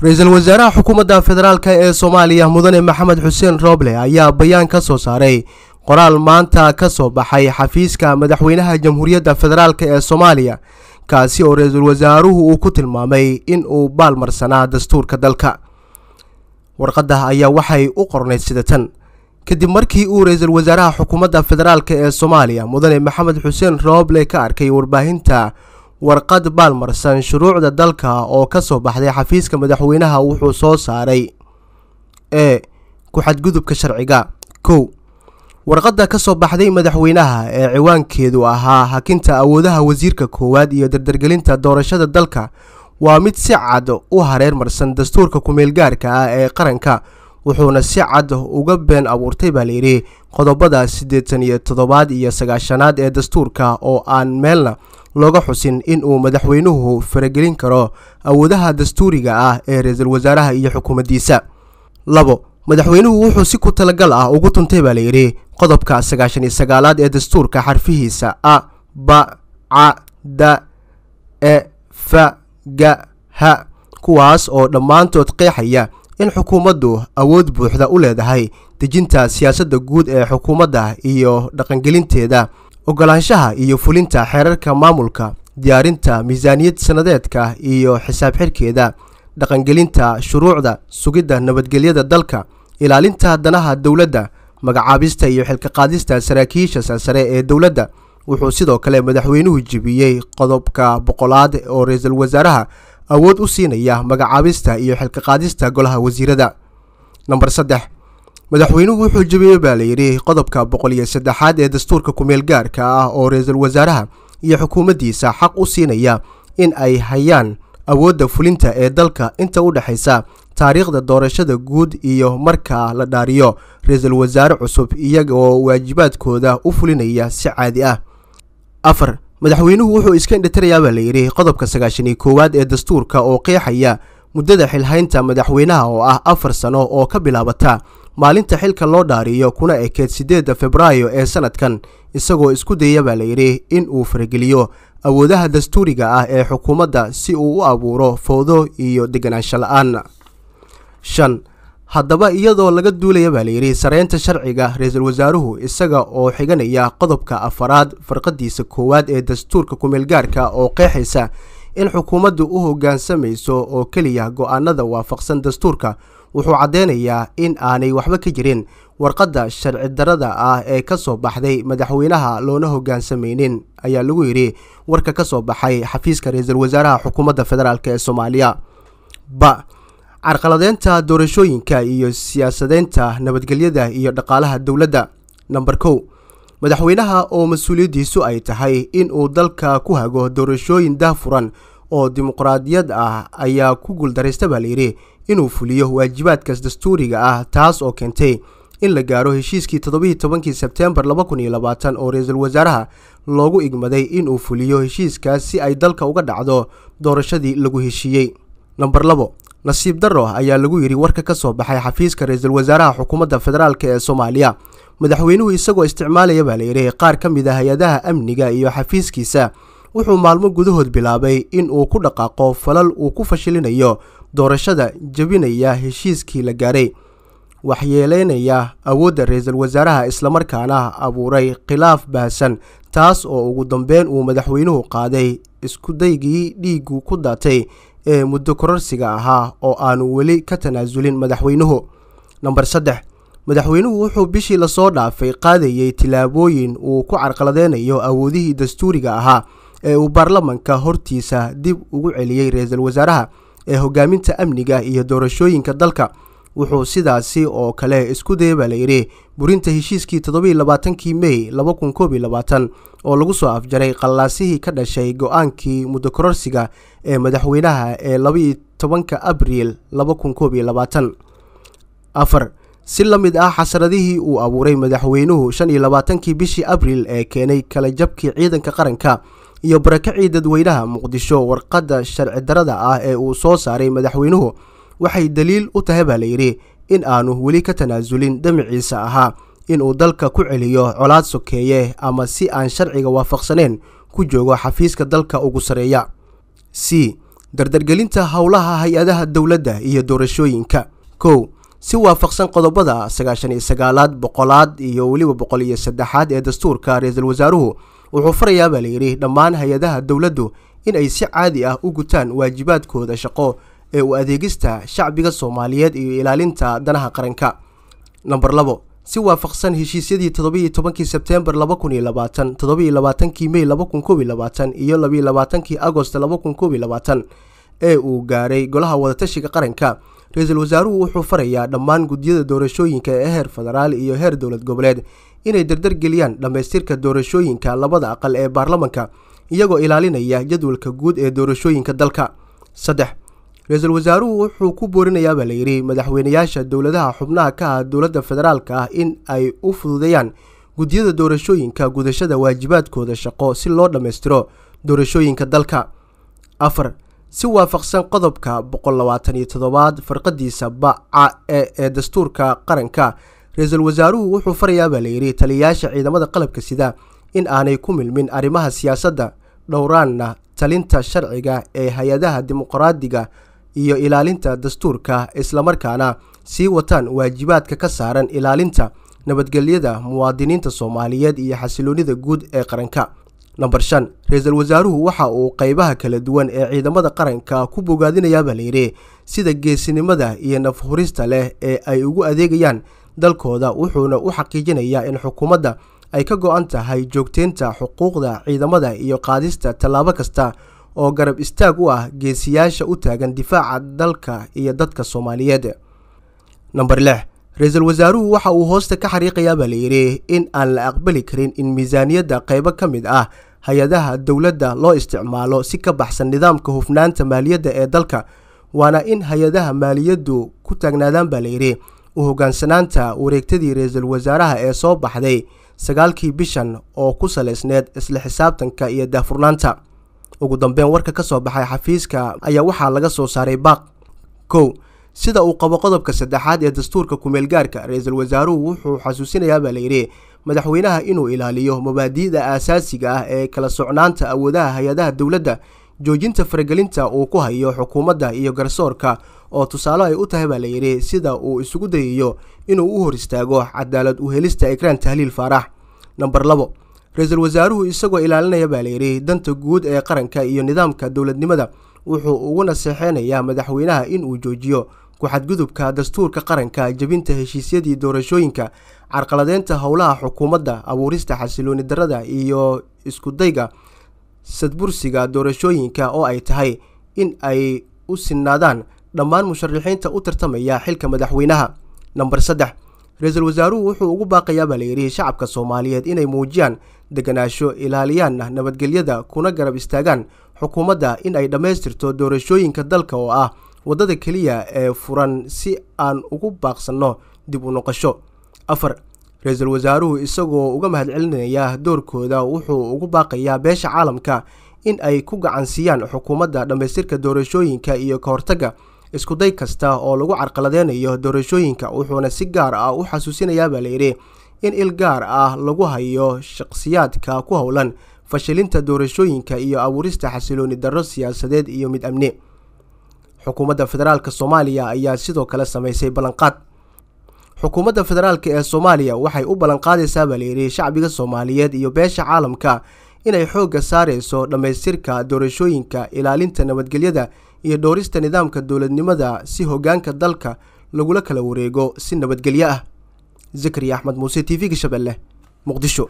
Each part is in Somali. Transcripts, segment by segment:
ra-iisul wasaaraha xukuumadda federaalk ee soomaaliya mudane maxamed xuseen rooble ayaa bayaan ka soo saaray qoraal maanta ka soo baxay xafiiska madaxweynaha jamhuuriyadda federaalk ee soomaaliya kaasi oo ra-iisul wasaaruhu uu ku tilmaamay in uu baalmarsanaa dastuurka dalka warqadda ayaa waxay u qornayd sida tan kadib markii uu ra-iisul wasaaraha xukuumadda federaalk ee soomaaliya mudane maxamed xuseen rooble ka arkay warbaahinta warqad baalmarsan shuruucda dalka oo ka soo baxday xafiiska madaxweynaha wuxuu soo saaray ee ku-xadgudubka sharciga kow warqadda ka soo baxday madaxweynaha ee ciwaankeedu ahaa hakinta awoodaha wasiirka koowaad iyo dardargelinta doorashada dalka waa mid si cad u hareer marsan dastuurka ku-meelgaarka ah ee qaranka wuxuuna si cad uga been abuurtay baa layidhi qodobada siddeetan iyo toddobaad iyo sagaashanaad ee dastuurka oo aan meelna looga xusin in uu madaxweynuhu faragelin karo awoodaha dastuuriga ah ee ra-iisul wasaaraha iyo xukuumaddiisa labo madaxweynuhu wuxuu si ku talagal ah ugu tuntay baa layidhi qodobka sagaashan iyo sagaalaad ee dastuurka xarfihiisa a ba ca da e fa ga ha kuwaas oo dhammaantood qeexaya in xukuumaddu awood buuxda u leedahay dejinta siyaasadda guud ee xukuumadda iyo dhaqangelinteeda ogolaanshaha iyo fulinta xeerarka maamulka diyaarinta miisaaniyad sannadeedka iyo xisaab xirkeeda dhaqangelinta shuruucda sugidda nabadgelyada dalka ilaalinta danaha dowladda magacaabista iyo xilkaqaadista saraakiisha sarsare ee dowladda wuxuu sidoo kale madaxweynuhu jebiyey qodobka boqolaad oo ra-iisul wasaaraha awood u siinaya magacaabista iyo xilkaqaadista golaha wasiirada namber saddex madaxweynuhu wuxuu jebiyey baa layidhi qodobka boqol iyo saddexaad ee dastuurka ku-meel gaarka ah oo ra-iisul wasaaraha iyo xukuumaddiisa xaq u siinaya in ay hayaan awoodda fulinta ee dalka inta u dhexaysa taariikhda doorashada guud iyo marka la dhaariyo ra-iisul wasaare cusub iyagoo waajibaadkooda u fulinaya si caadi ah afar madaxweynuhu wuxuu iska indhatirayaa baa layidhi qodobka sagaashan iyo koowaad ee dastuurka oo qeexaya muddada xilhaynta madaxweynaha oo ah afar sano oo ka bilaabata maalinta xilka loo dhaariyo kuna ekeed siddeedda februaayo ee sanadkan isagoo isku dayaya baa layidhi in uu farageliyo awoodaha dastuuriga ah ee xukuumadda si uu u abuuro fowdo iyo deganaansho la-aan shan haddaba iyadoo laga duulaya baa layidhi sareynta sharciga ra-iisul wasaaruhu isaga oo xiganaya qodobka afaraad farqadiisa koowaad ee dastuurka ku-meelgaarka oo qeexaysa in xukuumaddu u hoggaansamayso oo keliya go-aanada waafaqsan dastuurka wuxuu caddeynayaa in aanay waxba ka jirin warqadda sharci darada ah ee ka soo baxday madaxweynaha loona hoggaansamaynin ayaa lagu yidhi warka ka soo baxay xafiiska ra-iisul wasaaraha xukuumadda federaalk ee soomaaliya ba carqaladeynta doorashooyinka iyo siyaasadeynta nabadgelyada iyo dhaqaalaha dowladda namber kow madaxweynaha oo mas-uuliyaddiisu ay tahay in uu dalka ku hago doorashooyin daahfuran oo dimuqraadiyad ah ayaa ku guuldaraysta baa layidhi inuu fuliyo waajibaadkaas dastuuriga ah taas oo keentay in la gaaro heshiiskii toddobaiyi tobankii sebteembar laba kun iyo labaatan oo ra-iisul wasaaraha loogu igmaday inuu fuliyo heshiiskaas si ay dalka uga dhacdo doorashadii lagu heshiiyey namber labo nasiib darro ayaa lagu yidhi warka ka soo baxay xafiiska ra-iisul wasaaraha xukuumadda federaalk ee soomaaliya madaxweynuhu isagoo isticmaalaya baa layidhi qaar ka mid a hay-adaha amniga iyo xafiiskiisa wuxuu maalmo gudahood bilaabay in uu ku dhaqaaqo falal uu ku fashilinayo doorashada jebinaya heshiiskii la gaaray waxyeeleynaya awoodda ra-iisul wasaaraha islamarkaana abuuray khilaaf baahsan taas oo ugu dambeyn uu madaxweynuhu qaaday iskudaygii dhiigu ku daatay ee muddo kororsiga ahaa oo aanu weli ka tanaasulin madaxweynuhu namber saddex madaxweynuhu wuxuu bishii lasoo dhaafay qaadayey tillaabooyin uu ku carqaladeynayo awoodihii dastuuriga ahaa ee uu baarlamanka hortiisa dib ugu celiyey ra-iisul wasaaraha ee hogaaminta amniga iyo doorashooyinka dalka wuxuu sidaasi oo kale isku daya baa layidhi burinta heshiiskii toddobaiyi labaatankii mey laba kun koob iyo labaatan oo lagu soo afjaray qallaasihii ka dhashay go-aankii muddo kororsiga ee madaxweynaha ee labaiyo tobanka abriil laba kun koob iyo labaatan afar si la mid ah xasaradihii uu abuuray madaxweynuhu shan iyo labaatankii bishii abriil ee keenay kala jabkii ciidanka qaranka iyo barakacii dadweynaha muqdisho warqadda sharci darada ah ee uu soo saaray madaxweynuhu waxay daliil u tahay baa layidhi in aanu weli ka tanaasulin damaciisa ahaa inuu dalka ku celiyo colaad sokeeye ama si aan sharciga waafaqsaneyn ku joogo xafiiska dalka ugu sareeya c dardargelinta howlaha hay-adaha dowladda iyo doorashooyinka kow si waafaqsan qodobada sagaashan iyo sagaalaad boqolaad iyo weliba boqol iyo saddexaad ee dastuurka ra-iisul wasaaruhu wuxuu farayaa baa layidhi dhammaan hay-adaha dowladdu in ay si caadi ah u gutaan waajibaadkooda shaqo ee u adeegista shacbiga soomaaliyeed iyo ilaalinta danaha qaranka namber labo si waafaqsan heshiisyadii toddobiiyo tobankii sebteembar laba kun iyo labaatan toddobiiyo labaatankii mey laba kun koob iyo labaatan iyo labiiyo labaatankii agost laba kun koob iyo labaatan ee uu gaaray golaha wadatashiga qaranka ra-iisul wasaaruhu wuxuu farayaa dhammaan guddiyada doorashooyinka ee heer federaal iyo heer dowlad goboleed inay dardargeliyaan dhammaystirka doorashooyinka labada aqal ee baarlamanka iyagoo ilaalinaya jadwalka guud ee doorashooyinka dalka saddex ra-iisul wasaaruhu wuxuu ku boorinayaabaa layidhi madaxweynayaasha dowladaha xubnaha ka ah dowladda federaalka ah in ay u fududeeyaan guddiyada doorashooyinka gudashada waajibaadkooda shaqo si loo dhammaystiro doorashooyinka dalka afar si waafaqsan qodobka boqol labaatan iyo toddobaad farqadiisa baca e ee dastuurka qaranka ra-iisul wasaaruhu wuxuu farayaabaa layidhi taliyayaasha ciidamada qalabka sida in aanay ku milmin arrimaha siyaasadda dhowraanna talinta sharciga ee hay-adaha dimuqraadiga iyo ilaalinta dastuurka islamarkaana sii wataan waajibaadka ka saaran ilaalinta nabadgelyada muwaadiniinta soomaaliyeed iyo xasiloonida guud ee qaranka namber shan ra-iisul wasaaruhu waxa uu qeybaha kala duwan ee ciidamada qaranka ku bogaadinayaabaa layidhi sida geesinimada iyo nafhurista leh ee ay ugu adeegayaan dalkooda wuxuuna u xaqiijinayaa in xukuumadda ay ka go-an tahay joogteynta xuquuqda ciidamada iyo qaadista tallaabo kasta oo garab istaag u ah geesiyaasha u taagan difaaca dalka iyo dadka soomaaliyeed namber lix ra-iisul wasaaruhu waxa uu hoosta ka xariiqayaabaa layidhi in aan la aqbali karin in miisaaniyadda qeybo ka mid ah hay-adaha dowladda loo isticmaalo si ka baxsan nidaamka hufnaanta maaliyadda ee dalka waana in hay-adaha maaliyaddu ku taagnaadaan baa layidhi u hogaansanaanta wareegtadii ra-iisul wasaaraha ee soo baxday sagaalkii bishan oo ku salaysneed isla xisaabtanka iyo daahfurnaanta ugu dambeyn warka ka soo baxay xafiiska ayaa waxaa laga soo saaray baaq kow sida uu qabo qodobka saddexaad ee dastuurka kumeelgaarka ra-iisul wasaaruhu wuxuu xasuusinayaabaa layidhi madaxweynaha inuu ilaaliyo mabaadi'da aasaasiga ah ee kala socnaanta awoodaha hay-adaha dowladda joojinta faragelinta uu ku hayo xukuumadda iyo garsoorka oo tusaale ay u tahay baa layidhi sida uu isugu dayayo inuu u hor istaago cadaalad u helista ekraan tahliil faarax namber labo ra-iisul wasaaruhu isagoo ilaalinaya baa layidhi danta guud ee qaranka iyo nidaamka dowladnimada wuxuu ugu naseexeynayaa madaxweynaha inuu joojiyo ku-xadgudubka dastuurka qaranka jebinta heshiisyadii doorashooyinka carqaladeynta howlaha xukuumadda abuurista xasilooni darada iyo iskudayga sadbursiga doorashooyinka oo ay tahay in ay u sinaadaan dhammaan musharaxiinta u tartamaya xilka madaxweynaha namber saddex ra-iisul wasaaruhu wuxuu ugu baaqayaabaa layidhi shacabka soomaaliyeed inay muujiyaan deganaasho ilaaliyaanna nabadgelyada kuna garab istaagaan xukuumadda in ay dhammaystirto doorashooyinka dalka oo ah waddada keliya ee furan si aan ugu baaqsanno dib u noqosho afar ra-iisul wasaaruhu isagoo uga mahadcelinaya doorkooda wuxuu ugu baaqayaa beesha caalamka in ay ku gacansiiyaan xukuumadda dhammaystirka doorashooyinka iyo ka hortagga iskuday kasta oo lagu carqaladeynayo doorashooyinka wuxuuna si gaar ah u xasuusinayaabaa layidhi in il gaar ah lagu hayo shaqsiyaadka ku howlan fashilinta doorashooyinka iyo abuurista xasilooni darro siyaasadeed iyo mid amni xukuumadda federaalk soomaaliya ayaa sidoo kale sameysay ballanqaad xukuumadda federaalk ee soomaaliya waxay u ballanqaadaysaa baa layidhi shacbiga soomaaliyeed iyo beesha caalamka inay xoogga saareyso dhammaystirka doorashooyinka ilaalinta nabadgelyada iyo dhowrista nidaamka dowladnimada si hogaanka dalka lagula kala wareego si nabadgelyo ah zakariya axmed muuse t v-ga shabeelle muqdisho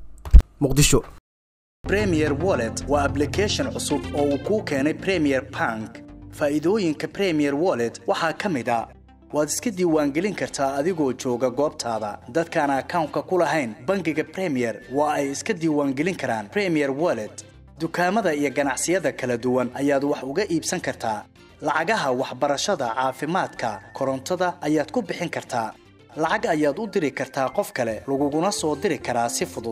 muqdisho premier wallet waa ablication cusub oo uu kuu keenay premier bank faa'iidooyinka premier wallet waxaa ka mid a waad iska diiwaangelin kartaa adigoo jooga goobtaada dadkaan akawnka ku lahayn bangiga premier waa ay iska diiwaangelin karaan premier wallet dukaamada iyo ganacsiyada kala duwan ayaad wax uga iibsan kartaa lacagaha waxbarashada caafimaadka korontada ayaad ku bixin kartaa lacag ayaad u diri kartaa qof kale laguguna soo diri karaa si fudud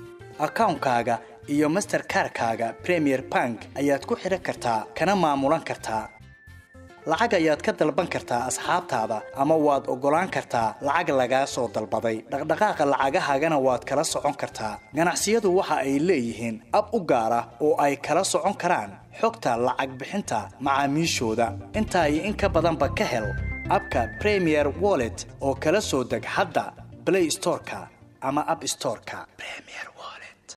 akawnkaaga iyo masterkarkaaga premier bank ayaad ku xidhan kartaa kana maamulan kartaa lacag ayaad ka dalban kartaa asxaabtaada ama waad oggolaan kartaa lacag lagaa soo dalbaday dhaqdhaqaaqa lacagahaagana waad kala socon kartaa ganacsiyadu waxa ay leeyihiin ab u gaar ah oo ay kala socon karaan xogta lacag bixinta macaamiishooda intaa iyo in ka badanba ka hel abka premier wallet oo kala soo deg hadda blay storeka ama ab storeka